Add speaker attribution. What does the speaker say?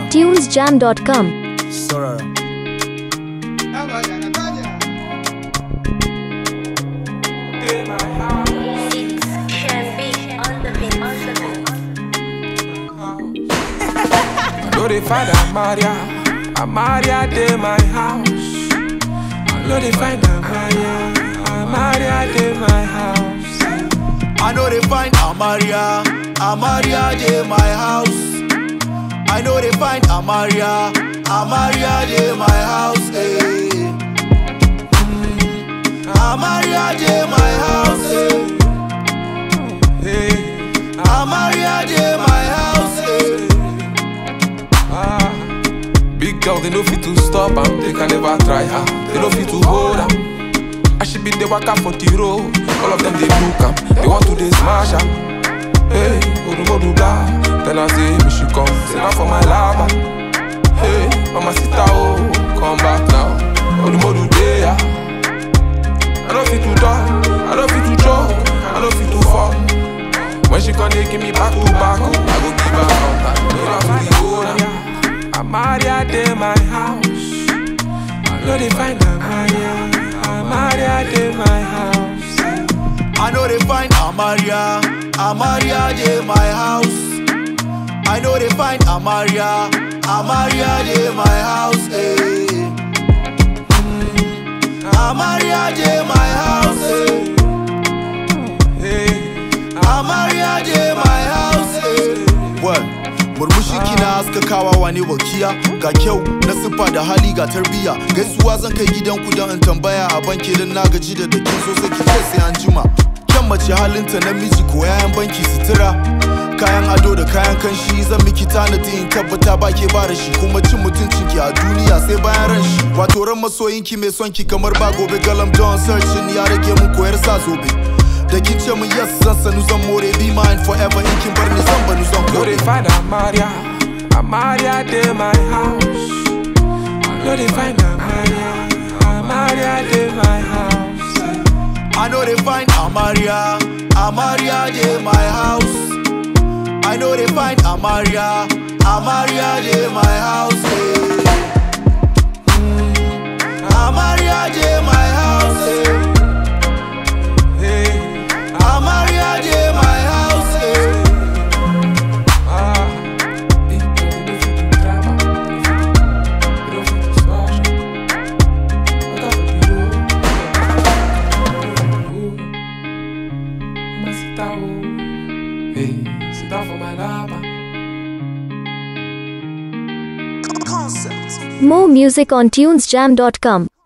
Speaker 1: tunesjam.com.
Speaker 2: Sorara.
Speaker 3: I know they find Amaria, Amaria de my house. I know they find Amaria, Amaria de my house.
Speaker 2: I know they find Amaria, Amaria de my house. I know they find Amaria, Amaria de my house. eh. Mm. Amaria de my house. eh.
Speaker 3: Hey,
Speaker 2: Amaria de my house. eh.
Speaker 3: ah. Big girl, they know fit to stop am, they can never try her. They know fit to hold am. I should be the waka for the road. All of them they look am, they want to they smash am. Hey, Odu Modu blah. Then I say, me she come, say now for my lava. Hey, Mama Sita, oh, come back now. Odu Modu there. I don't fit to die, I don't fit to joke, I don't fit to fall. When she come, they give me back to back, oh, I go give her contact. Give her to the owner. Amaria de my house. I know they find Amaria, Amaria de my house.
Speaker 2: I know they find Amaria, Amaria de my house. I know they find Amaria, Amaria de my house. eh. Mm. Amaria de my house. eh.
Speaker 3: Hey,
Speaker 2: Amaria de my house. eh. What? Murmushi kina haskakawa wane wakiya ga kyau na siffa da hali ga tarbiya gaisuwa zan kai gidan ku don in tambaya a banki don na gaji da dakin so sai ki ce sai an jima kyan mace halinta namiji ko yayan banki sutura kayan ado da kayan kanshi zan miki tanadi in tabbata ba ke ba da shi kuma cin mutuncin ki a duniya sai bayan ran shi wato ran masoyin ki mai son ki kamar ba gobe galam don searching ya rage mun koyar sa zobe da kin ce mun yes zan sanu zan more be mine forever in kin bar ni zan banu zan
Speaker 3: know
Speaker 2: kore
Speaker 3: they find Amaria, Amaria de my house. I know they find Amaria, Amaria de my house.
Speaker 2: I know they find Amaria, Amaria de my house. I know they find Amaria, Amaria de my house. eh. Mm. Amaria de my house. eh.
Speaker 3: Hey,
Speaker 2: Amaria de my house. eh.
Speaker 3: ah, hey, they don't fit to drama, they don't fit to smash. Look out for the road, Mama sit down, oh. hey, sit down for my lava.
Speaker 1: More music on tunesjam.com.